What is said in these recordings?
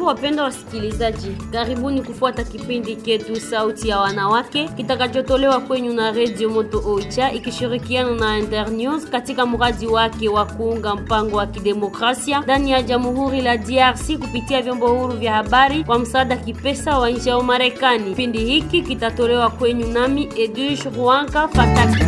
Jambo wapenda wasikilizaji, karibuni kufuata kipindi ketu Sauti ya Wanawake kitakachotolewa kwenyu na Radio Moto Oicha ikishirikiana na Internews katika mradi wake wa kuunga mpango wa kidemokrasia ndani ya Jamhuri la DRC kupitia vyombo huru vya habari kwa msaada kipesa wa nchi ya Umarekani. Kipindi hiki kitatolewa kwenyu nami Edwige Ruanka Fataki.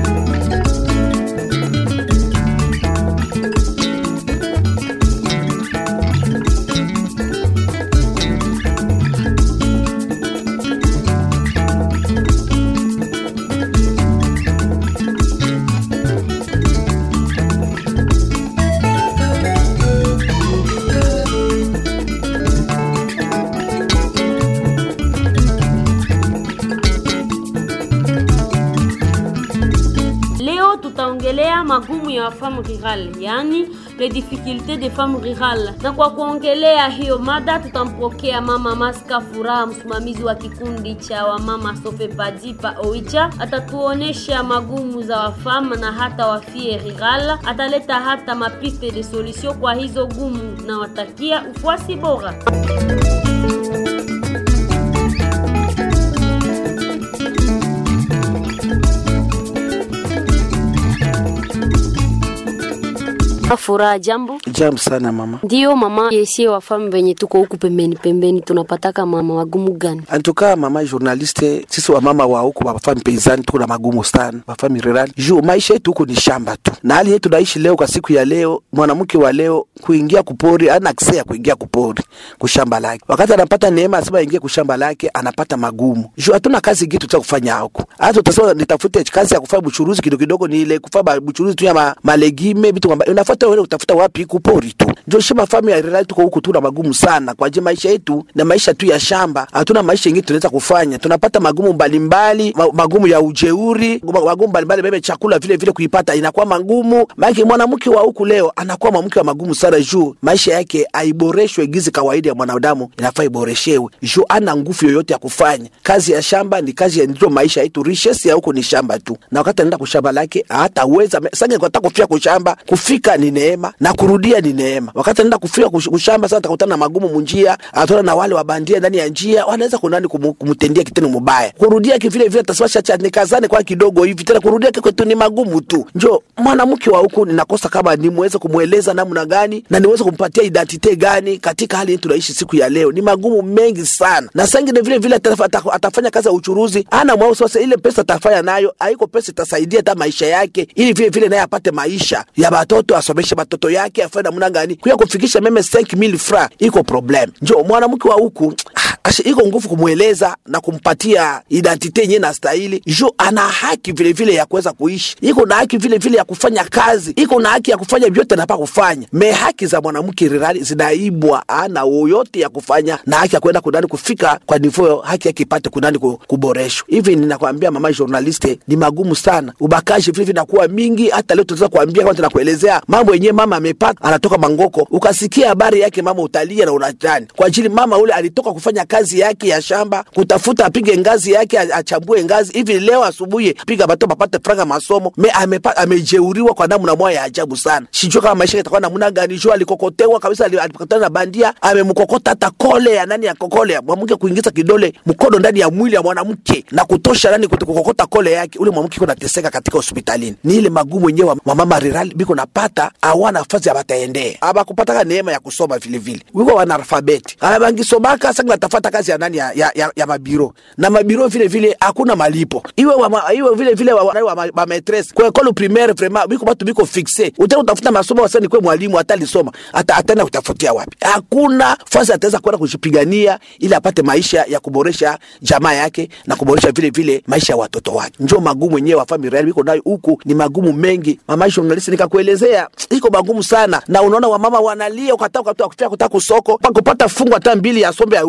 Leo tutaongelea magumu ya femme rurale, yani les difficultés des femmes rurales. Na kwa kuongelea hiyo mada tutampokea mama Maska Furaha, msimamizi wa kikundi cha wamama Sofe Padipa Oicha. Atatuonesha magumu za wafama na hata wafie rural, ataleta hata mapiste de solution kwa hizo gumu, na watakia ufuasi bora. Furaha, jambo. Jambo sana mama. Ndiyo mama, yesie wafamu venye tuko huku pembeni pembeni, tunapataka mama wagumu gani? Antuka mama journaliste, sisi wa mama wa huku wafami peizani tuko na magumu sana, wafami rurali juu maisha yetu huku ni shamba tu, na hali yetu naishi leo kwa siku ya leo. Mwanamke wa leo kuingia kupori ana akse ya kuingia kupori kushamba lake, wakati anapata neema asema ingie kushamba lake anapata magumu juu hatuna kazi gitu cha kufanya huku. Hata utasema nitafute kazi ya kufanya buchuruzi kidogo kidogo, ni ile kufanya buchuruzi tu ya ma, malegime vitu kwamba unafuata wewe utafuta wapi kupori tu. Ndio shamba famu ya rurali tuko huku tuna magumu sana kwa je, maisha yetu na maisha tu ya shamba, hatuna maisha yenyewe tunaweza kufanya. Tunapata magumu mbalimbali, ma, magumu ya ujeuri, magumu mbalimbali, bebe chakula vile vile kuipata inakuwa magumu. Maana mwanamke wa huku leo anakuwa mwanamke wa magumu sana, juu maisha yake aiboreshwe gizi kawaida ya mwanadamu inafaa iboreshewe, juu ana nguvu yoyote ya kufanya kazi ya shamba. Ni kazi ya ndio maisha yetu, richesse ya huku ni shamba tu, na wakati anaenda kushamba lake hataweza sange kwa kufika kushamba, kufika ni neema na kurudia ni neema. Wakati anaenda kufika kushamba, sasa atakutana na magumu munjia, atana na wale wabandia ndani ya njia, wanaweza kunani kumtendia kitendo mubaya, kurudia kivile vile taswasha cha nikazane kwa kidogo hivi tena, kurudia kwetu ni magumu tu. Njo mwanamke wa huku ninakosa kama nimweze kumweleza namna gani na niweze kumpatia identite gani katika hali tunaishi siku ya leo. Ni magumu mengi sana, na sangine vile vile atafanya kazi ya uchuruzi, ana mwao sasa, ile pesa atafanya nayo haiko pesa itasaidia hata maisha yake, ili vile vile naye apate maisha ya batoto, asomeshe batoto yake, afanye namna gani kuya kufikisha meme 5000 francs, iko problem. Njo mwanamke wa huku ashe iko nguvu kumweleza na kumpatia identite yenyewe na stahili, jo ana haki vile vile ya kuweza kuishi, iko na haki vile vile ya kufanya kazi, iko na haki ya kufanya vyote anapa kufanya. Me haki za mwanamke rirali zinaibwa, ana yoyote ya kufanya na haki ya kwenda kunani kufika kwa nivo haki yake ipate kunani kuboreshwa. Hivi ninakwambia mama journaliste, ni magumu sana, ubakaji vile vile nakuwa mingi. Hata leo tunaweza kuambia kama tunakuelezea mambo yenyewe mama amepata, anatoka Mangoko, ukasikia habari yake mama, utalia na unatani kwa ajili mama ule alitoka kufanya kazi yake ya shamba kutafuta apige ngazi yake achambue ngazi hivi. Leo asubuhi piga bato bapate franga masomo me amepa, amejeuriwa kwa namna moja ya ajabu sana. Sijui kama maisha yatakuwa namna gani. Jo alikokotewa kabisa, alipokutana na bandia amemkokota hata kole ya nani ya kokole mwanamke, kuingiza kidole mkono ndani ya mwili ya mwanamke na kutosha nani kukokota kole yake, ule mwanamke iko nateseka katika hospitalini. Ni ile magumu yenyewe wa mama rirali biko napata awana nafasi abataendee abakupataka neema ya kusoma vile vile, wiko wana alfabeti abangisomaka sasa natafata kazi ya nani ya, ya, ya, ya mabiro na mabiro vile vile hakuna malipo iwe wa, iwe vile vile wa, wa, wa, wa maîtresse kwa école primaire vraiment biko batu biko fixe utaka utafuta masomo wasani kwa mwalimu hata alisoma hata ataenda kutafutia wapi? Hakuna fasi ataweza kwenda kujipigania ili apate maisha ya kuboresha jamaa yake na kuboresha vile vile maisha ya watoto wake. Njoo magumu yenyewe wa family biko nayo huku ni magumu mengi. Mama journalist nikakuelezea iko magumu sana, na unaona wamama wanalia ukataka ukataka kufia kutaka kusoko kupata fungu hata mbili ya sombe ya ujisha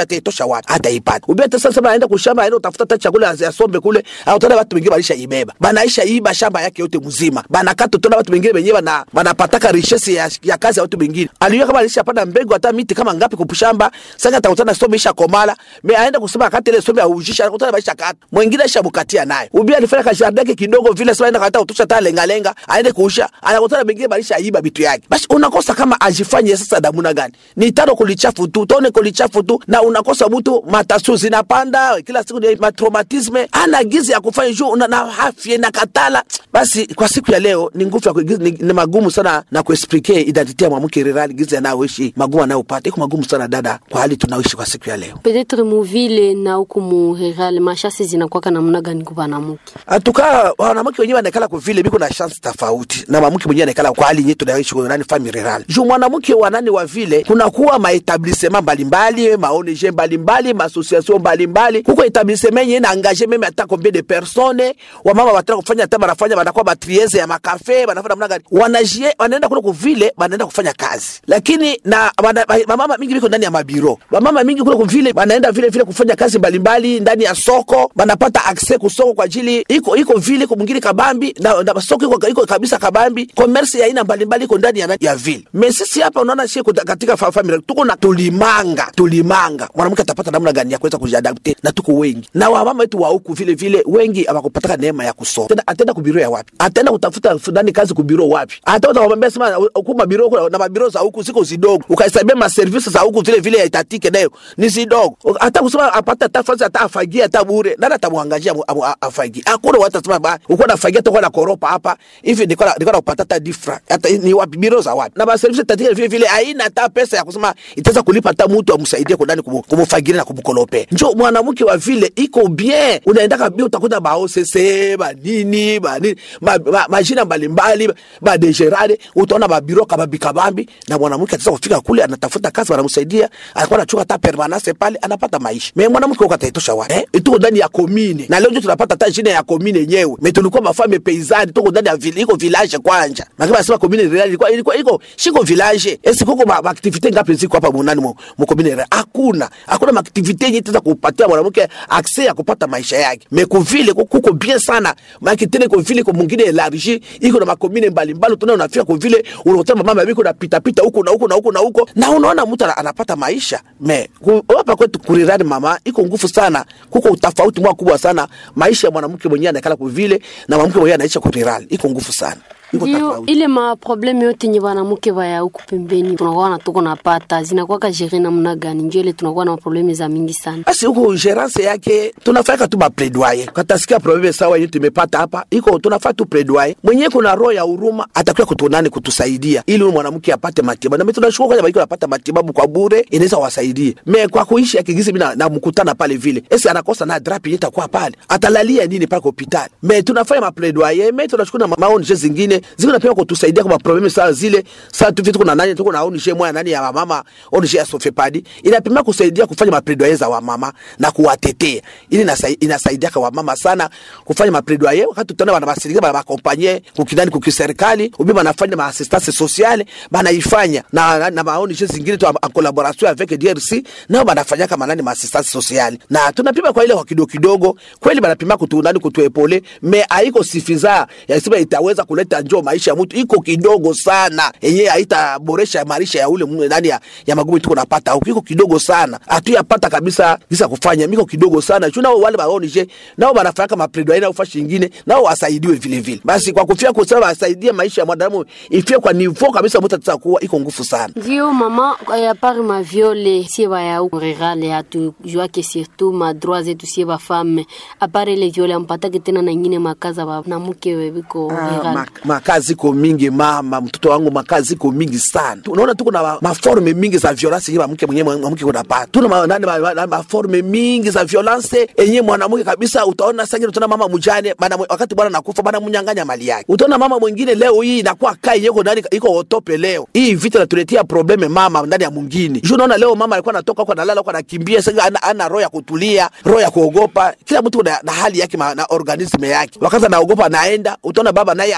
ataitosha wapi ataipata ubia hata sasa anaenda kushamba aenda utafuta hata chakula ya sombe kule au tena watu wengine walisha ibeba banaisha iba shamba yake yote mzima banakata tena watu wengine wenyewe bana banapataka richesse ya, ya kazi ya watu wengine aliyo kama alishapanda mbegu hata miti kama ngapi kupushamba sasa atakutana sombe isha komala me aenda kusema akate ile sombe aujisha atakutana maisha kata mwingine aisha bukatia naye ubia alifanya kazi yake kidogo vile sasa aenda kata utosha tale lenga lenga aende kuusha anakutana wengine balisha iba vitu yake basi unakosa kama ajifanye sasa damuna gani ni tano kulichafu tu tone kulichafu tu na unakosa mtu matasu zinapanda kila siku ni matraumatisme ana gizi ya kufanya juu na, na afya na katala basi kwa siku ya leo ni nguvu ya kuigiza- ni, ni magumu sana na kuexplike identite ya mwanamke rirali gizi anayoishi magumu anayopata iko magumu sana dada kwa hali tunaoishi kwa siku ya leo Peut-être muvile na huku mu rural mashasi zinakwaka namna gani kwa banamuke? atukaa wanawake wenyewe wanaekala kwa vile biko na chance tofauti na mwanamke mwenyewe anaekala kwa hali yetu tunaishi kwa nani family rural juu mwanamke wa nani wa vile kunakuwa maetablissement mbalimbali maONG mbalimbali maassociation mbalimbali huko etablissement yenyewe na engage meme hata combien de personnes wamama wataka kufanya hata wanafanya wanakuwa matrieze ya makafe wanafanya namna gani wanajie wanaenda kule kwa vile wanaenda kufanya kazi lakini na wana- mamama mingi biko ndani ya mabiro mamama mingi kule kwa vile wanaenda vile vile kufanya kazi mbalimbali ndani ya soko wanapata access kusoko kwa ajili iko iko vile iko mwingine kabambi na, na soko iko, iko kabisa kabambi commerce ya aina mbalimbali iko ndani ya, na- ya vile me sisi hapa unaona sie kuta- katika fa- family tuko na tulimanga tulimanga mwanamke atapata namna gani ya kuweza kujiadapte na tuko wengi na wamama wetu wa huku vile vile wengi hawakupataka neema ya kusoma tena atenda kubiro ya wapi atenda kutafuta ndani kazi kubiro wapi hata utamwambia sema huku mabiro kuna- na mabiro za huku siko zidogo ukahesabia maservisi za huku vile vile yaitatike nayo ni zidogo hata kusema apata hata fasi hata afagie hata bure nani atamwangajia amu- amu- a- afagie hakuna watu atasema ba uko nafagia toka na koropa hapa hivi niko na niko na kupata hata difra hata ni wapi biro za wapi na maservisi tatike vile vile haina hata pesa ya kusema itaweza kulipa hata mtu amsaidie kwa ndani kumu- kumufagiria na kumkolope njo mwanamke wa vile iko bien unaenda kabisa utakuta ba OCC ba nini ba nini ma, ma, majina mbalimbali ba degerade utaona ba biro kabambi kabambi na mwanamke ataweza kufika kule anatafuta kazi wanamsaidia anakuwa anachukua hata permanence pale anapata maisha me mwanamke huko ataitosha wapi eh? tuko ndani ya komine na leo ndio tunapata hata jina ya komine yenyewe me tulikuwa mafame peizani tuko ndani ya vile iko village kwanja na kama nasema komine rural ilikuwa ilikuwa iko shiko village esi kuko ma, ma activite ngapi ziko hapa munani mu, mu komine rural hakuna hakuna ma activite yenye itaweza kupatia mwanamke access ya kupata maisha yake me kuvile kuko bien sana maana tena iko vile kwa mwingine elargi iko na makomine mbalimbali tunaona unafika kwa vile unakuta mama biko na pita pita huko na huko na huko na huko na unaona mtu ana- anapata maisha me ku- hapa kwetu kurirani mama iko nguvu sana kuko utafauti mwa kubwa sana maisha ya mwanamke mwenyewe anakala kwa vile na mwanamke mwenyewe anaishi kurirali iko nguvu sana iko Ndio tofauti ile maprobleme yote nye banamuke baya huku pembeni tunakuwa na tuko napata zinakuwaka jere namna gani? Ndio ile tunakuwa na maprobleme za mingi sana. basi huko gerance yake tunafanya tu mapledoye katasikia probleme sawa yenye tumepata hapa iko tunafanya tu pledoye mwenyewe kuna roho ya huruma atakuwa kutunani kutusaidia ili huyu mwanamke apate matibabu na mimi tunashukuru kwamba biko anapata matibabu kwa bure inaweza wasaidie me kwa kuishi akigisi mimi na- namkutana pale vile esi anakosa na drap yenye itakuwa pale atalalia nini pale kwa hospitali me tunafanya mapledoye me tunashukuru na maonje zingine ziko napima kutusaidia kwa probleme sawa zile sasa tu vitu kuna nani tuko na ONG moja nani ya mama ONG ya Sofepadi inapima kusaidia kufanya mapledoyer za wamama na kuwatetea ili inasai- inasaidia kwa wamama sana kufanya mapledoyer wakati tutaona bana basirika bana bakompanye kukidani kukiserikali ubi banafanya ma assistance sociale banaifanya na na, na ma ONG zingine tu en collaboration avec DRC nao banafanya kama nani ma assistance sociale na tunapima kwa ile kwa kidogo kidogo kweli banapima kutunani kutuepole me haiko sifiza yasema itaweza kuleta njoo maisha ya mtu iko kidogo sana yenye haitaboresha maisha ya ule mwe ndani ya, ya magumu tuko napata huko iko kidogo sana hatuyapata kabisa gisa kufanya miko kidogo sana juu nao wale baonije nao banafanya kama plaidoyer na ufashi nyingine nao wasaidiwe vile vile basi kwa kufia kusema wasaidie maisha ya mwanadamu ifie kwa niveau kabisa mtu ataweza kuwa iko nguvu sana Ndio mama, ya pari ma viole sie baya huku rural hatujuake surtout ma droit zetu sie ba femme apare ile viole ampatake tena na ingine makaza banamuke webiko Ah, rural. ma- makazi iko mingi mama mtoto wangu makazi iko mingi sana unaona tuko na ma- maforme mingi za violence yenye mwanamke mwenyewe mwanamke kunapata tuna ma- nani ma- ma- maforme mingi za violence yenye mwanamke kabisa utaona sasa utaona mama mjane bana wakati bwana nakufa bana mnyang'anya mali yake utaona mama mwingine leo hii inakuwa kai yeko ndani iko otope leo hii vita natuletea probleme mama ndani ya mwingine juu unaona leo mama alikuwa anatoka huko analala huko anakimbia sasa ana, ana roho ya kutulia roho ya kuogopa kila mtu na, na hali yake ma- na organisme yake wakati anaogopa anaenda utaona baba naye anaingia mu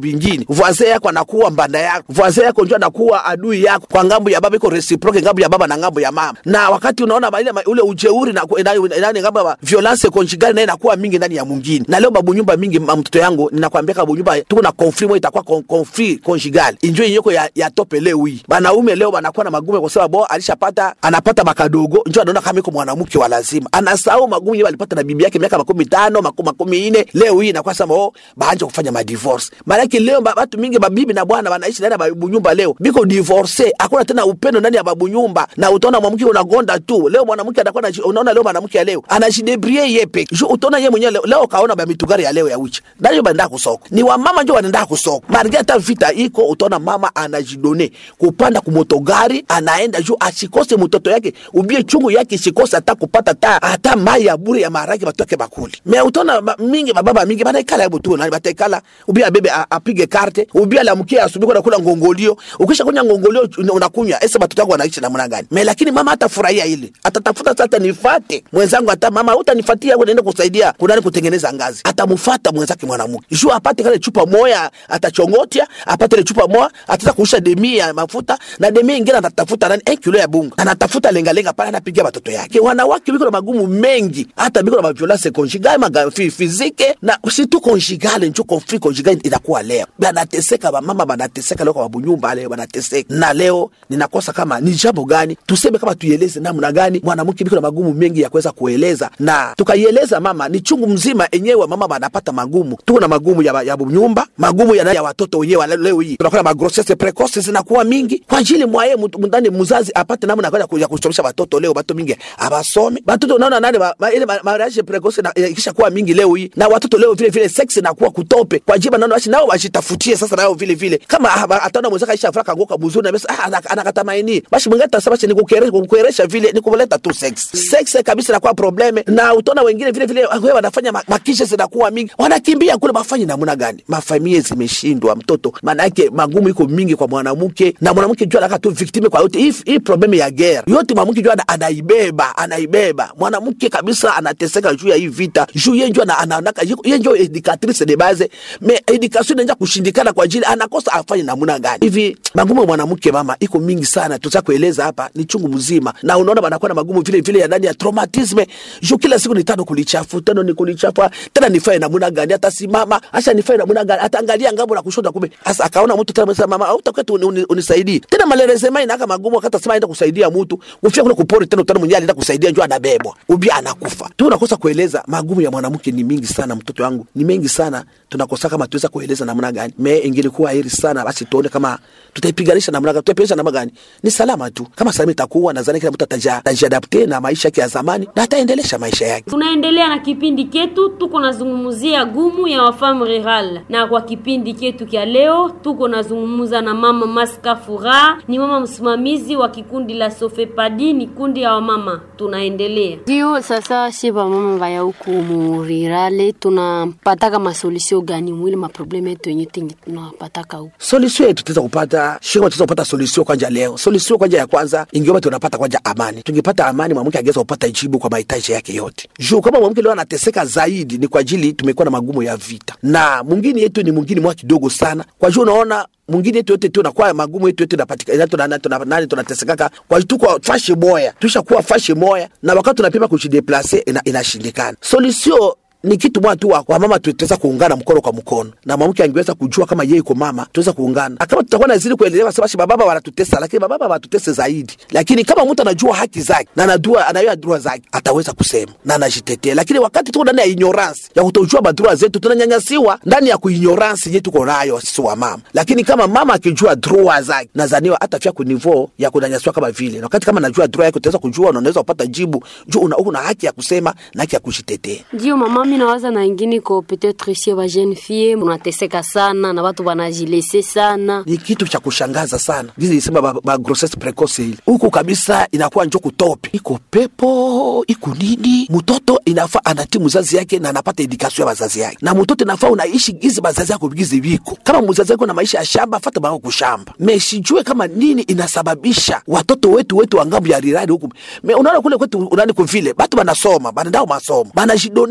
vingine voisin yako anakuwa mbanda yako voisin yako njo anakuwa adui yako kwa ngambo ya baba iko reciproke ngambo ya baba na ngambo ya mama na wakati unaona ba- ile ma- ule ujeuri na nani ngambo ya violence conjugale naye inakuwa mingi ndani ya mwingine na leo babu nyumba mingi ma- mtoto yangu ninakwambia babu nyumba tuko na conflict moja itakuwa con- conflict conjugale injo yenyeko ya, ya tope leo hii banaume leo banakuwa na magumu kwa sababu bo alishapata anapata makadogo njo anaona kama iko mwanamke wa lazima anasahau magumu yeye alipata na bibi yake miaka makumi tano makumi makumi ine leo hii inakuwa sema oh baanje kufanya madivorce maanake leo ba- batu mingi babibi na bwana wanaishi ndani ya babu nyumba leo biko divorce hakuna tena upendo ndani ya babu nyumba na utaona mwanamke unagonda tu leo mwanamke anakuwa anaji- unaona leo mwanamke ya leo anajidebrie ye peke Ju- utaona ye mwenyewe leo, leo kaona ba mitugari ya leo ya uchi ndani yo banaenda kusoko ni wamama njo wanaenda kusoko marge hata vita iko utaona mama anajidone kupanda kumotogari anaenda juu asikose mtoto yake ubie chungu yake isikose hata kupata ta hata mai ya bure ya maharage batoke bakuli me utaona ba, mingi bababa mingi banaikala hebu tu nani bataikala ubie abebe a- apige karte ubie alamkie asubuhi kwenda kula ngongolio ukisha kunya ngongolio una- unakunywa ese batoto yako wanaishi namna gani me lakini mama atafurahia ile atatafuta sasa nifate mwenzangu hata mama utanifatia au niende kusaidia kunani kutengeneza ngazi atamfata mwenzake mwanamke juu apate kale chupa moya atachongotia apate ile chupa moya ataweza kuisha demi ya mafuta na demi ingine atatafuta nani eh, kilo ya bunga anatafuta lengalenga pale anapigia watoto yake wanawake biko na magumu mengi hata biko na maviolence conjugale maga fi- fizike na si tu conjugale njo conflict conjugale inakuwa leo banateseka bamama banateseka leo kwa babunyumba leo banateseka na leo ninakosa kama ni jambo gani tuseme kama tuieleze namna gani mwanamke biko na magumu mengi ya kuweza kueleza na tukaieleza mama ni chungu mzima enyewe mama banapata magumu tuko na magumu ya, ya nyumba magumu ya, ya watoto wenyewe wa leo hii tunakuwa na magrossesse precoce zinakuwa mingi kwa ajili mwaye mtu- ndani mzazi apate namna ya kwenda ya kusomesha watoto leo watoto mingi abasome watoto unaona nani ma- ma- ile ma- mariage precoce na- eh, ikisha kuwa mingi leo hii na watoto leo vile vile sex inakuwa kutope kwa ajili naona basi nao wajitafutie sasa nao vile vile kama ah, ataona mwenzake aisha furaka ngoka mzuri na basi ah, ana- anakatamaini basi mwingine atasema basi nikukeresha kukeresha vile nikuleta tu sex sex kabisa inakuwa probleme na utaona wengine vile vile wewe wanafanya ma- makisha zinakuwa mingi wanakimbia kule bafanye namna gani mafamilia zimeshindwa mtoto maana yake magumu iko mingi kwa mwanamke na mwanamke jua anaka tu victime kwa yote hii hii probleme ya guerre yote mwanamke jua ana- anaibeba anaibeba mwanamke kabisa anateseka juu ya hii vita juu yeye njoo anaonaka yeye njoo educatrice de base me education inaanza kushindikana kwa ajili anakosa afanye namna gani hivi magumu ya mwanamke mama iko mingi sana tutaka kueleza hapa ni chungu mzima na unaona banakuwa na magumu vile vile ya ndani ya traumatisme juu kila siku ni tano kulichafu tano ni kulichafu tena nifae namna gani hata simama acha nifae namna gani ataangalia ngambo na kushoto kumbe sasa akaona mtu tena msema mama utakuwa tu uni- unisaidie tena malerezema inaka magumu akata sema aenda kusaidia mtu ufia kule kupori tena utana mwenyewe alienda kusaidia njoo anabebwa ubia anakufa tu unakosa kueleza magumu ya mwanamke ni mingi sana mtoto wangu ni mengi sana tunakosa kama tuweza kueleza namna gani me ingelikuwa heri sana basi tuone kama tutaipiganisha namna gani tutaipiganisha namna gani ni salama tu kama salama itakuwa nadhani kila mtu ataja- atajiadapte na maisha yake ya zamani na ataendelesha maisha yake tunaendelea na kipindi ketu tuko nazungumzia gumu ya wafamu rural na kwa kipindi ketu kya leo tuko nazungumza na mama maska furaha ni mama msimamizi wa kikundi la sofepadi ni kundi ya wamama tunaendelea ndio sasa sie vamama vaya huku murirale tunapataka masolusio gani mwili maprobleme yetu yenye tenye tunapataka huku solution yetu tuweza kupata shika tuweza kupata solution kwanja leo solution kwanja ya kwanza ingeomba tunapata kwanja amani tungepata amani mwanamke angeweza kupata jibu kwa mahitaji yake yote juu kama mwanamke leo anateseka zaidi ni kwa ajili tumekuwa na magumu ya vita na mwingine yetu ni mwingine mwa kidogo sana kwa juu unaona mwingine yetu yote tu nakuwa magumu yetu yote napatikana tuna tuna nani tunatesekaka kwa tuko fashi moya tushakuwa fashi moya na wakati tunapima kujideplace ina, inashindikana solution ni kitu moja tu wa wa mama tutaweza kuungana mkono kwa mkono na mwanamke angeweza kujua kama yeye iko mama tuweza kuungana Na kama tutakuwa nazidi kuelewa sababu bababa wanatutesa lakini bababa wanatutesa zaidi lakini kama mtu anajua haki zake na anajua anajua droa zake ataweza kusema na anajitetea lakini wakati tuko ndani ya ignorance ya kutojua madroa zetu tunanyanyasiwa ndani ya kuignorance yetu tuko nayo sisi wa mama lakini kama mama akijua droa zake nadhaniwa hata fia ku niveau ya kunyanyasiwa kama vile na wakati kama najua droa yake utaweza kujua na unaweza kupata jibu juu una, una haki ya kusema na haki ya kujitetea ndio mama mi nawaza na ingine ko peut-être sie ba jeune fille munateseka sana na watu wanajilese sana ni kitu cha kushangaza sana gizi isema ba, ba grossesse precoce ile huku kabisa inakuwa njo kutope iko pepo iko nini mtoto inafaa anatii mzazi yake na anapata edikasio ya wazazi yake na mtoto inafaa unaishi gizi bazazi yako gizi viko kama mzazi yako na maisha ya shamba fata bao kushamba me sijue kama nini inasababisha watoto wetu wetu wa ngambo ya rirari huku me unaona kule kwetu unani kuvile batu banasoma banaenda masomo banajidone banaenda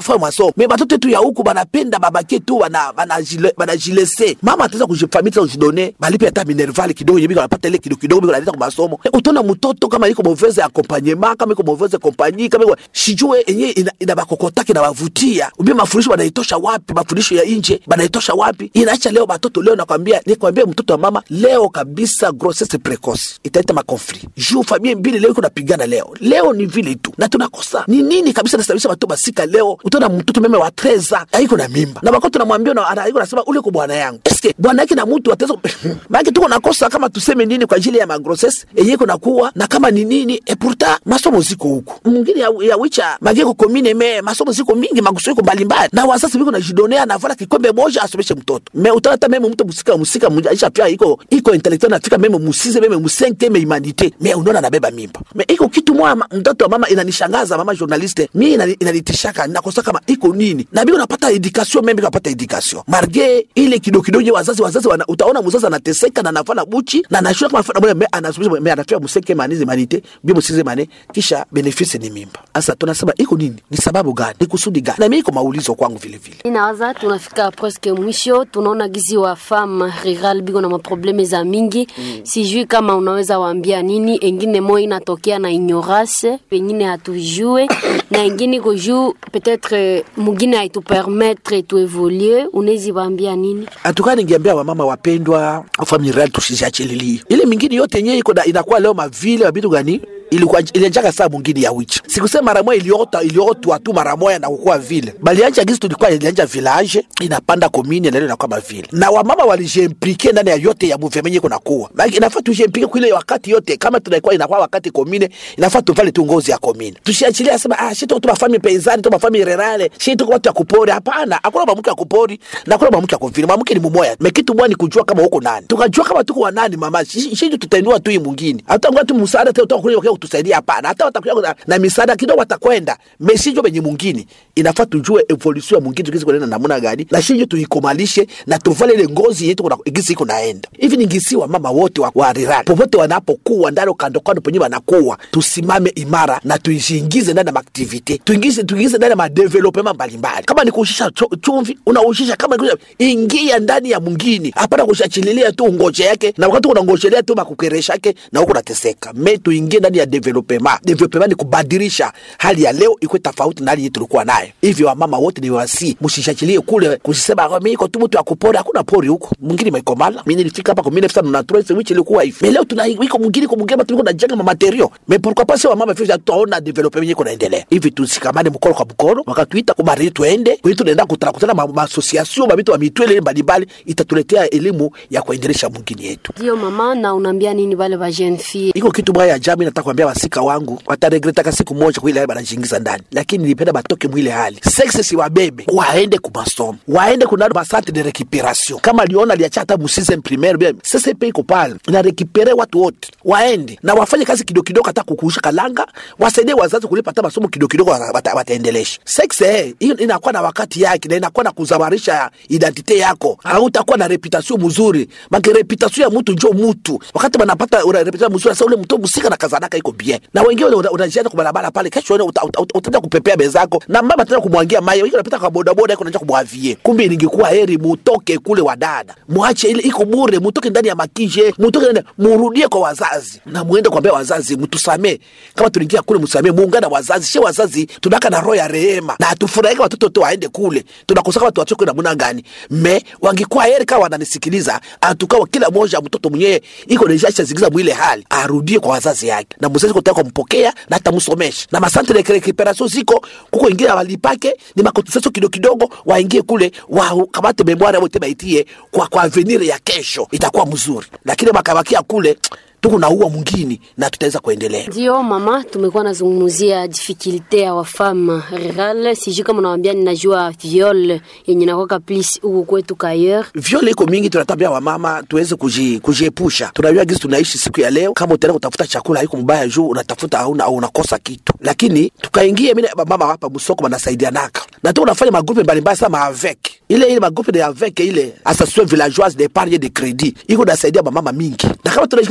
kufanya masomo me batoto yetu ya huku banapenda babake tu bana- banajile- banajilese mama ataweza kujifamili kujidone balipe hata minervali kidogo yenye biko anapata ile kidogo kidogo biko analeta kwa masomo Eh, utaona mtoto kama iko mauvaise accompagnement kama iko mauvaise compagnie kama iko sijue yenye ina, ina bakokotaki inabavutia ubie mafundisho banaitosha wapi mafundisho ya nje banaitosha wapi inaacha leo batoto leo nakwambia nikwambia mtoto wa mama leo kabisa grossesse precoce italeta makonflit juu familia mbili leo iko napigana leo leo ni vile tu na tunakosa ni nini kabisa nasababisha bato basika leo utaona mtoto meme wa treza aiko na mimba na wakati tunamwambia na- ana- aiko nasema ule ko bwana yangu eske bwana yake na mtu ataweza maana tuko nakosa kama tuseme nini kwa ajili ya magrosses yenye iko nakuwa na kama ni nini e pourtant masomo ziko huku mwingine ya, ya wicha mageko komine me masomo ziko mingi maguso iko mbalimbali na wazazi biko najidonea navala kikombe moja asomeshe mtoto me utaona hata meme mtu musika musika mmoja aisha pia iko iko intellectual nafika meme musize meme musente me humanite me unaona anabeba mimba me iko kitu moja ma- mtoto wa mama inanishangaza mama journaliste mi inani- inanitishaka nakosa kama iko nini na biko napata education meme kapata education marge ile kidogo kidogo je wazazi wazazi wana, utaona mzazi anateseka na anafanya buchi na anashua kama anafanya moja me anasubiri me anafia museke manizi manite bi musize mane kisha benefisi ni mimba sasa tunasema iko nini ni sababu gani ni kusudi gani na mimi iko maulizo kwangu vile vile inawaza tunafika presque mwisho tunaona gizi wa femme rural biko na maprobleme za mingi mm. sijui kama unaweza waambia nini engine moyo inatokea na ignorance pengine hatujue na engine iko juu peut-être mugine haitupermettre tuevolue unawezi waambia nini hatukaa ningeambia wamama wapendwa familia tusiziachililie ile mingine yote yenyewe iko na- inakuwa leo mavile mabitu gani ilikuwa ilianjaka saa mwingine ya wicha sikusema mara moja iliota iliotwa tu mara moja na kukua vile balianja gisi tulikuwa ilianja village inapanda komini na leo inakuwa mavile na wamama walijimplike ndani ya yote ya movement iko nakuwa Maana inafaa tujimplike kwa ile wakati yote kama tunakuwa inakuwa wakati komine inafaa tuvale tu ngozi ya komine tusiachilia sema ah shito tu mafami peizani tu mafami rerale shito watu ya kupori hapana hakuna mwanamke ya kupori na hakuna mwanamke ya kuvile mwanamke ni mumoya mekitu mwa ni kujua kama uko nani tukajua kama tuko wanani mama shito tutainua tu hii mwingine hata ngoja tu msaada tena utakuja kwa kutusaidia hapana hata watakuja na, na misaada kidogo watakwenda mesijo benye mwingine inafaa tujue evolution ya mwingine tukizi kuenda namna gani na shinjo tuikomalishe na tuvale ile ngozi yetu kuna igisi iko naenda hivi ni ngisi wa mama wote wa, wa rirani popote wanapokuwa ndani kando kando penye wanakuwa tusimame imara na tuishingize ndani ya maaktivite tuingize tuingize ndani ya madevelopema mbalimbali kama ni kuushisha cho- chumvi unaushisha kama ni kuushisha- ingia ndani ya mwingine hapana kushachililia tu ngoje yake na wakati unangojelea tu makukeresha yake na huko unateseka me tuingie ndani ya developema developema ni kubadilisha hali ya leo ikuwe tofauti na hali yetu tulikuwa nayo hivyo wamama wote ni wasi msishachilie kule kusisema "Ah, mimi iko tu mtu akupori hakuna pori huko mwingine maikomala mimi nilifika hapa kwa 1993 which ilikuwa hivi Me leo tuna iko mwingine kwa mwingine tulikuwa tunajenga ma material mais pourquoi pas wa mama fisha tuona development yenyewe kunaendelea hivi tusikamane mkono kwa mkono wakatuita kwa bari tuende kwetu tunaenda kutana kutana ma, ma association ma vitu wa mitwele mbalimbali itatuletea elimu ya kuendelesha mwingine yetu ndio mama na unaambia nini vale va jeune fille iko kitu baya ya jamii nataka kuambia wasika wangu wataregretaka siku moja kwa ile hali banajingiza ndani lakini nilipenda batoke mwile hali sexe si wabebe waende kumasomo waende kuna masante de recuperation kama liona liacha hata musize primaire bien sasa pe iko pale na recupere watu wote waende na wafanye kazi kidogo kidogo hata kukuusha kalanga wasaidie wazazi kulipa hata masomo kidogo kidogo wata- wataendelesha sexe eh, hiyo inakuwa na wakati yake na inakuwa na kuzamarisha identite yako hautakuwa na reputation mzuri make reputation ya mtu njo mtu wakati banapata una reputation mzuri sasa ule mtu musika na kazanaka iko bien na wengine una- unajiana kwa barabara pale kesho uta- uta- uta- utaenda kupepea bezako na mama tena kumwangia mai wengine unapita kwa boda boda iko unaanza kumwavie kumbe ningekuwa heri mutoke kule wadada muache ile iko bure mutoke ndani ya makije mutoke ndani murudie kwa wazazi na muende kuambia wazazi mtusamee kama tuliingia kule msamee muungana wazazi she wazazi tunaka na roho ya rehema na hatufurahika watoto tu waende kule tunakosa kama tuwachoke namna gani me wangekuwa heri kama wananisikiliza atukawa kila moja mtoto mwenyewe iko nishasha zingiza mwile hali arudie kwa wazazi yake na mzazi kutaka kumpokea na atamsomesha na masante de recuperation ziko kuko ingine walipake ni makotisation kidogo kidogo waingie kule wakamate memoire wote baitie kwa kwa avenir ya kesho itakuwa mzuri lakini wakabakia kule tuko naua mwingine na tutaweza kuendelea ndio mama tumekuwa nazungumzia difikilte ya wafame rural sijui kama unawambia ninajua viol yenye nakwaka plis huku kwetu kayer vyole iko mingi tunatambia wamama tuweze kuji- kujiepusha tunajua gizi tunaishi siku ya leo kama utaenda kutafuta chakula haiko mbaya juu unatafuta hauna au unakosa kitu lakini tukaingia mimi na mama hapa msoko wanasaidianaka na tu unafanya magrupe mbalimbali sana maavek ile ile magrupe de avec ile association villageoise d'épargne de crédit iko nasaidia mamama mingi na kama tunashikana na magrupe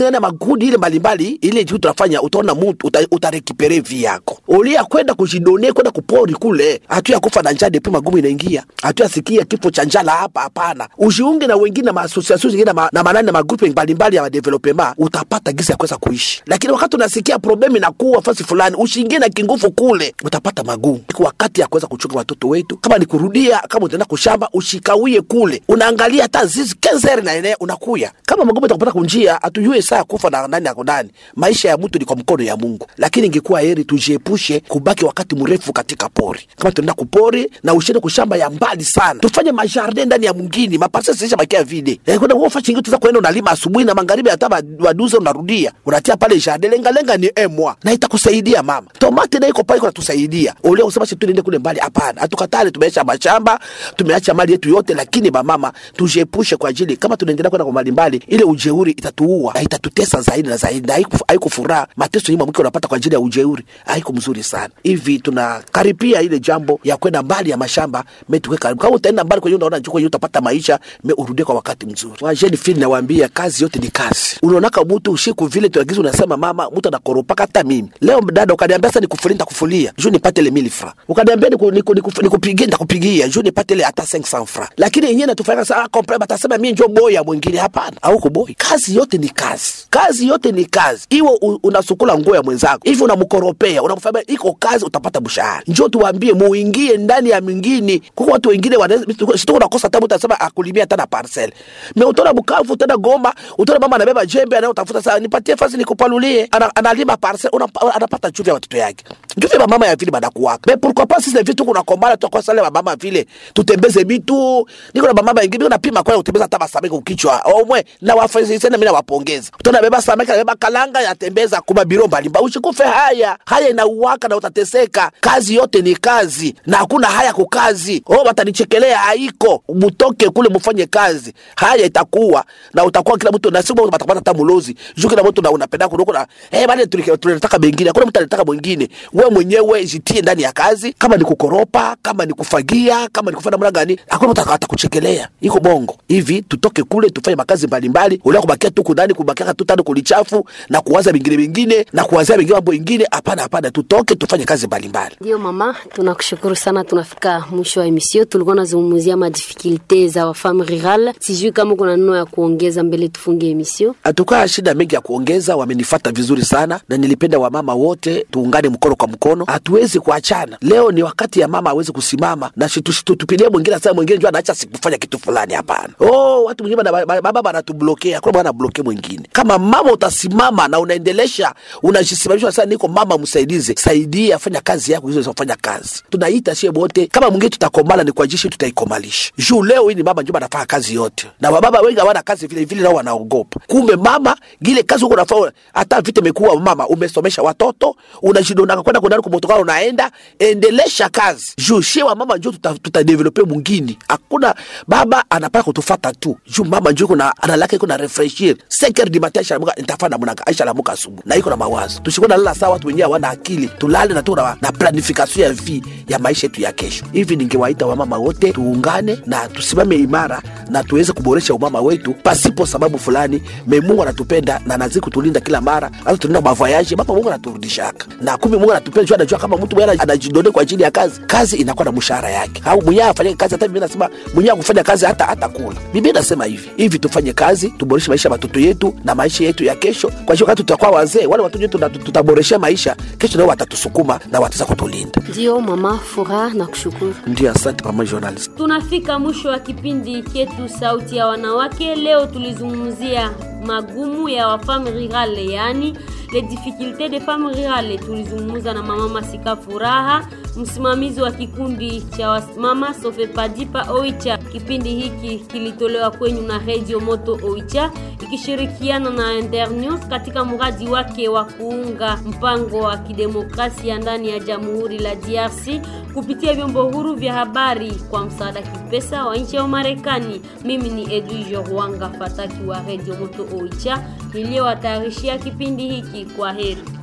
vikundi ile mbalimbali ile kitu tunafanya utaona mtu uta, utarekipere vi yako ulia kwenda kujidone kwenda kupori kule hatu ya kufa na njaa depi magumu inaingia hatu yasikia kifo cha njala hapa hapana ujiunge na wengine na maasosiasio zingine na, ma, na manani na magrupe mbalimbali ya madevelopema utapata gisi ya kuweza kuishi lakini wakati unasikia problemu inakuwa fasi fulani ushiingie na kinguvu kule utapata magumu iko wakati ya kuweza kuchunga watoto wetu kama ni kurudia kama utaenda kushamba ushikawie kule unaangalia hata zizi kenzeri na eneo unakuya kama magumu itakupata kunjia hatujue saa ya kufa na nani yako nani maisha ya mtu ni kwa mkono ya mungu lakini ingekuwa heri tujiepushe kubaki wakati mrefu katika pori kama tunaenda kupori na ushende kushamba ya mbali sana tufanye majardin ndani ya mwingine maparse zisha bakia vide eh, kwenda uofa chingi tuza kuenda unalima asubuhi na magharibi hata ba- waduze unarudia unatia pale jardin lenga lenga ni emwa na itakusaidia mama tomate na iko pale iko natusaidia ulio kusema si tuende kule mbali hapana hatukatale tumeacha mashamba tumeacha mali yetu yote lakini bamama tujiepushe kwa ajili kama tunaendelea kwenda kwa mali mbali ile ujeuri itatuua na itatutesa zaidi na zaidi na haiku- haikufuraha mateso nyuma mke unapata kwa ajili ya ujeuri haiko mzuri sana hivi tunakaripia ile jambo ya kwenda mbali ya mashamba me tuwe karibu kama utaenda mbali kwenye unaona njoo kwenye utapata maisha me urudie kwa wakati mzuri wajeni fili nawaambia kazi yote ni kazi unaonaka mtu ushiku vile tuagizi unasema mama mtu anakoropaka hata mimi leo dada ukaniambia sasa nikufulie nitakufulia juu nipate ile 1000 francs ukaniambia niku- niku- niku- nikupigie nitakupigia juu nipate ile hata 500 francs lakini yenyewe natufanya sasa kompre batasema mimi njoo boya mwingine hapana au kuboi kazi yote ni kazi kazi yote ni kazi iwe u- unasukula nguo ya mwenzako hivi unamkoropea unamfanya iko kazi utapata mshahara njoo tuwaambie muingie ndani ya mingine kuko watu wengine wanasitoka nakosa tabu utasema akulimia hata na parcel me utaona Bukavu utaenda Goma utaona mama anabeba jembe anayotafuta saa nipatie fasi nikupalulie ana, analima parcel una- anapata chuvi ya watoto yake njuvi ya mama ya vile banakuwaka me pourquoi pas sisi vitu kuna kombala tu kwa sale mama vile tutembeze bitu niko na mama wengine napima kwa kutembeza hata masamaki ukichwa omwe na wafanyisi sana mimi nawapongeza utaona beba samaki beba kalanga yatembeza kuma biro mbalimbali ushikufe haya haya inauwaka na utateseka kazi yote ni kazi na hakuna haya kukazi oh watanichekelea haiko mutoke kule mufanye kazi haya itakuwa na utakuwa kila mtu na siku utapata hata mulozi juu kila mtu na unapenda kuruko na eh bale tulike- tunataka bengine hakuna mtu anataka mwingine wewe mwenyewe jitie ndani ya kazi kama ni kukoropa kama ni kufagia kama ni kufanya namna gani hakuna mtu atakuchekelea iko bongo hivi tutoke kule tufanye makazi mbalimbali ulia kubakia tu kundani kubakia tu tano kulichafu na kuwaza vingine vingine na kuwazia vingine mambo ingine hapana hapana tutoke tufanye kazi mbalimbali Ndio mama, tunakushukuru sana. Tunafika mwisho wa emission. Tulikuwa nazungumzia madifikulte za wafame rural. Sijui kama kuna neno ya kuongeza mbele tufunge emission. hatukaa shida mengi ya kuongeza wamenifata vizuri sana na nilipenda wamama wote tuungane mkono kwa mkono hatuwezi kuachana leo ni wakati ya mama awezi kusimama na tupilie mwingine saa mwingine jua anaacha sikufanya kitu fulani hapana oh, watu mwingine bana- bana- baba banatublokea kuna bwana bloke mwingine kama mama utasimama na unaendelesha unajisimamisha sasa niko mama msaidize saidia fanya kazi yako hizo fanya kazi tunaita sie wote kama mwingine tutakomala ni kwa jishi tutaikomalisha juu leo hii ni mama njo anafanya kazi yote na wababa wengi hawana kazi vile vile nao wanaogopa kumbe mama gile kazi huko unafanya hata vita imekuwa mama umesomesha watoto unajidonaka kwenda kundani kumotokana unaenda endelesha kazi juu shie wa mama njo tuta, tutadevelope mwingine hakuna baba anapaka kutufata tu juu mama njo iko na analaka iko na refreshir seker di matin aisha lamuka nitafanya namna gani? aisha lamuka asubuhi na iko na mawazo tushikuwa na lala sawa watu wenyewe hawana akili tulale na tu na, na planification ya vi ya maisha yetu ya kesho hivi ningewaita wamama wote tuungane na tusimame imara na tuweze kuboresha umama wetu pasipo sababu fulani me mungu anatupenda na anazidi kutulinda kila mara hata tunaenda mavoyaji mapa mungu anaturudishaka na kumbe mungu anatupenda juu anajua kama mtu mwenyewe anajidone kwa ajili ya kazi kazi inakuwa na mshahara yake au mwenyewe afanye kazi hata biblia nasema mwenyewe akufanya kazi hata hata kula biblia nasema hivi hivi tufanye kazi tuboreshe maisha ya watoto yetu na maisha yetu ya kesho kwa hiyo wakati tutakuwa wazee wale watoto wetu tuta- tutaboresha maisha kesho nao watatusukuma na wataweza kutulinda Ndio mama, furaha na kushukuru. ndio asante mama journalist tunafika mwisho wa kipindi chetu sauti ya wanawake leo tulizungumzia magumu ya wafame rurale yaani les difficultés des femmes rurale tulizungumza na mama masika furaha msimamizi wa kikundi cha mama sofepadipa oicha kipindi hiki kilitolewa kwenyu na radio moto oicha ikishirikiana na internews katika mradi wake wa kuunga mpango wa kidemokrasia ndani ya jamhuri la drc kupitia vyombo huru vya habari kwa msaada kipesa wa nchi ya Umarekani. Mimi ni Edwige Rwanga Fataki wa Radio Moto Oicha niliyowatayarishia kipindi hiki. Kwa heri.